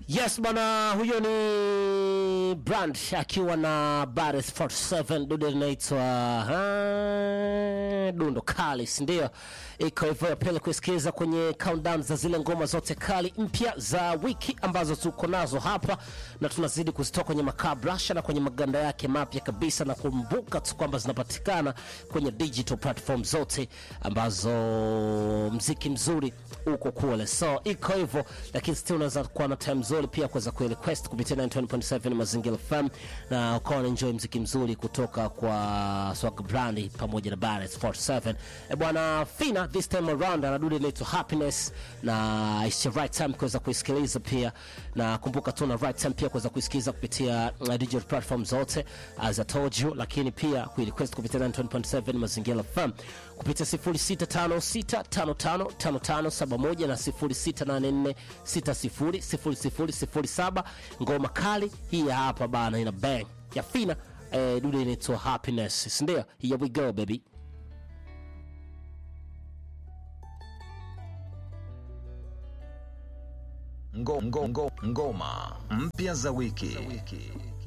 Yes bana, huyo ni Brand akiwa na Bares 47 dude linaitwa ah, Dundo Kali, si ndio? Iko hivyo ya pele kusikiliza kwenye countdown za zile ngoma zote kali mpya za wiki ambazo tuko nazo hapa, na tunazidi kuzitoa kwenye makabrasha na kwenye maganda yake mapya kabisa, na kumbuka tu kwamba zinapatikana kwenye digital platform zote ambazo mziki mzuri uko kule, so iko hivyo, lakini still unaweza kuwa na time nzuri pia kuweza kurequest kupitia 91.7 Mazingira FM na ukawa na enjoy mziki mzuri kutoka kwa Swag Brand pamoja na Barrett 47. E bwana Fina this time around anadude inaitwa Happiness na it's the right time kuweza kuisikiliza pia, na kumbuka tu na right time pia kuweza kuisikiliza kupitia uh, digital platform zote as I told you, lakini pia kurequest kupitia 91.7 Mazingira FM kupitia 0656555571 na 0684600007. Ngoma kali hii ya hapa bana, ina bang ya Fina eh, dude inaitwa Happiness, si ndio? Here we go baby. Ngo, ngo, ngo, ngoma mpya za wiki.